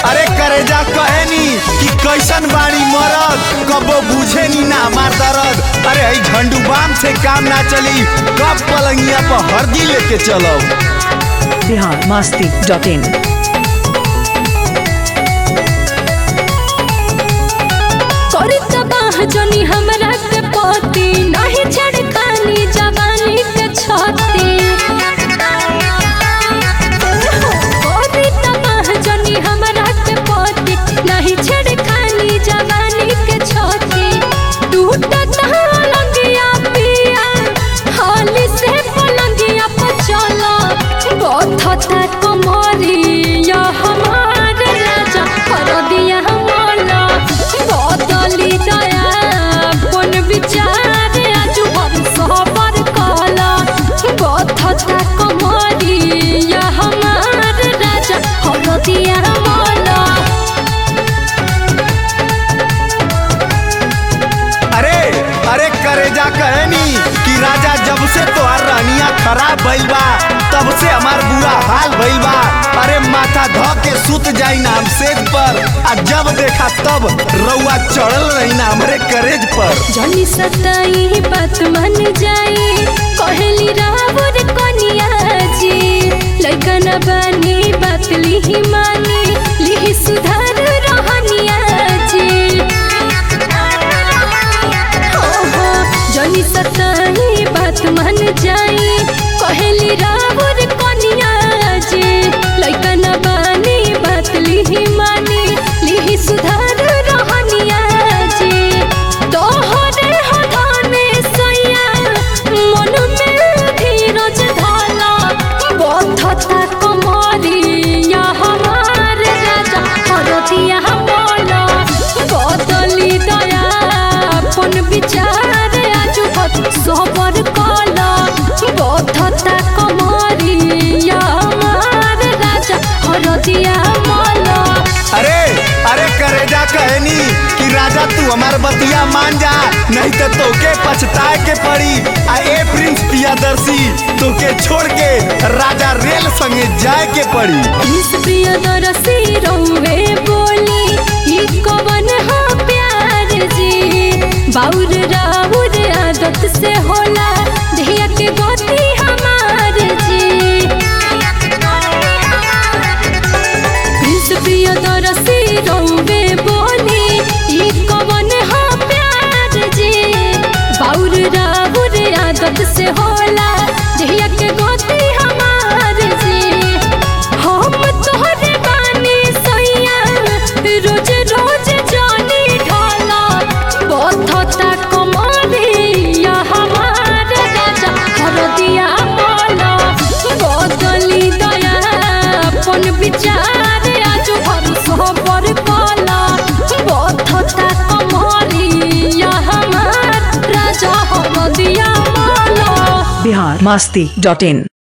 अरे करेजा कहेनी कि कैसन बाड़ी मरद कबो बुझे नी ना मार दर्द अरे हई झंडू बाम से काम ना चली कब पलंगिया पर हरदी लेके चलो बिहार मस्ती डॉट इन करी तबाह जनी हमरा के पति नहीं छड़कानी जवानी के छती करी तबाह जनी हमरा के पति नहीं छड़कानी जवानी के छती टूटत लंगिया पिया हाली से पलंगिया पर चला बथता कमरिया हमार राजा हरदिया हमारा बदली दया कोन विचार आज हम सबर कला बथता कमरिया हमार राजा हरदिया हमारा अरे अरे करेजा कहेनी कि राजा जब से तोहार रानिया खराब भइल बा तब से हमार बुरा हाल भइल बा अरे माथा ध के सुत जाई ना हम सेज पर आ जब देखा तब रउआ चढ़ल रही ना हमरे करेज पर जनी सताई बात मन जाई कहली रावर कनिया जी लइकन बनी बात लिही मानी लिही सुधार रहनिया जी हो हो जनी सताई बात मन जाई कहली रावर कनिया जी लइकन बनी बात लिही मानी लिही सुधार रहनिया जी तोहरे हदाने सैया मन में धीरज धाला बथता कमरिया हमार राजा हरथिया बोला बदली दया अपन विचार आज बत सबर कला बथता कमरिया हमार राजा हरथिया बोला अरे अरे करेजा कहनी कि राजा तू हमार बतिया मान जा नहीं तो तोके पछताए के पड़ी आ ए प्रिंस पियादर्शी तोके छोड़ के राजा रेल संगे जाए के पड़ी इस प्रिय दरसी रौवे बोली ई कवन हा प्यार जी बाउर राउर आदत से होला धिया के गति हमार जी इस प्रिय दरसी रौवे बोली ई कवन हा प्यार जी बाउर राउर आदत से होला धिया के गति हमार जी हम तोहरे बानी सैया रोज रोज जानी ढाला बथता कमरिया हमार राजा हरदिया बोला बदली दया अपन विचार आज भर सबर कला बथता कमरिया हमार राजा हरदिया बोला बिहार मस्ती डॉट इन